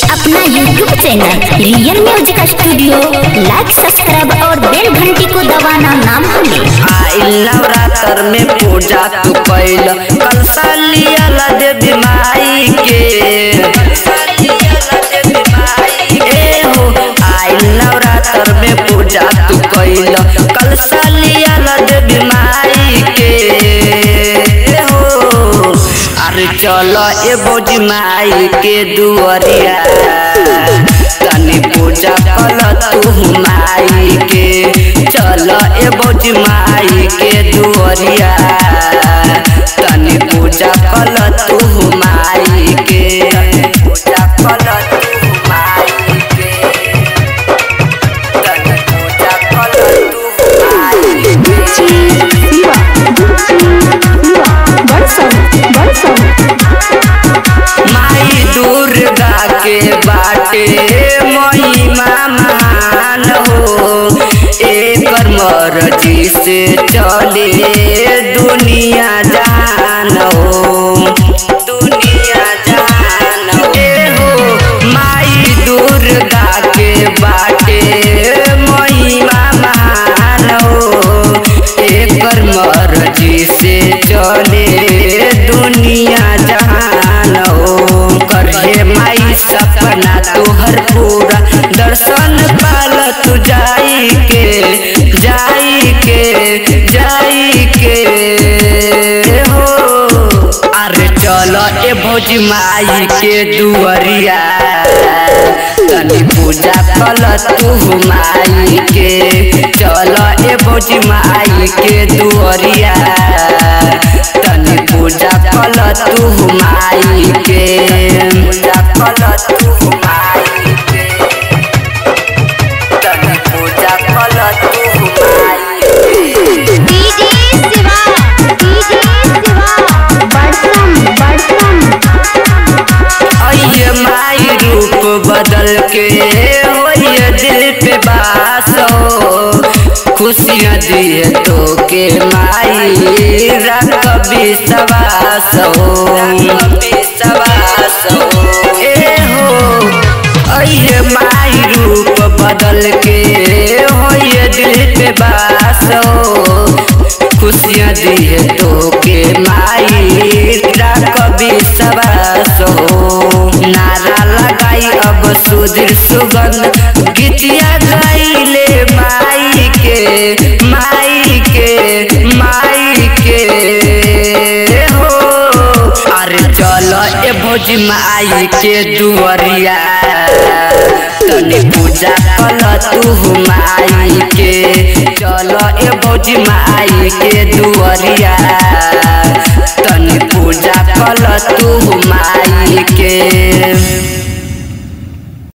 अपना YouTube channel real music studio like subscribe और bell घंटी को दबाना ना भूलें आइल नवरात्र में पूजा तू कैल कल सालियल देवी माई के ए हो आइल नवरात्र में पूजा तू कैल कल सालियल देवी माई के ए हो अरे चलो ए बोझ माई के दुआरिया तनी पूजा कल तू माई के चल ए बोझ माई के दुआरिया तनी पूजा कल तू माई के पूजा कल तू माई के तनी पूजा कल तू माई के माई दुर्गा के बाटे महिमा महान हो एकर मर्जी से चले दुनिया जान हो दुनिया जान हो ए हो माई दुर्गा के बाटे महिमा महान हो एकर मर्जी से चले दुनिया जहान हो करे माई सपना तोहर पूरा दर्शन पाल तू जाई के जाई के जाई के हो अरे चलो ए भोज माई के दुआरिया तनी पूजा कल तू माई के चलो ए भोज माई के दुआरिया तनी पूजा कल तू माई के पूजा कल तू माई के तनी पूजा कल तू माई के डीजे शिवा डीजे शिवा बड़सम बड़सम आइए माई रूप बदल के होइए दिल पे बास हो खुशियाँ दिए तो के माई रख विश्वास हो विश्वास हो ए हो आइए माई रूप बदल के होइए दिल पे बास हो खुशियाँ दिए तो के माई रख विश्वास हो नारा लगाई अब सुधीर सुगंध गीतिया गाइले माई के माई के माई के हो अरे चलो ए भोज माई के दुआरिया तनी पूजा कल तू माई के चलो ए भोज माई के दुआरिया तनी पूजा कल तू माई के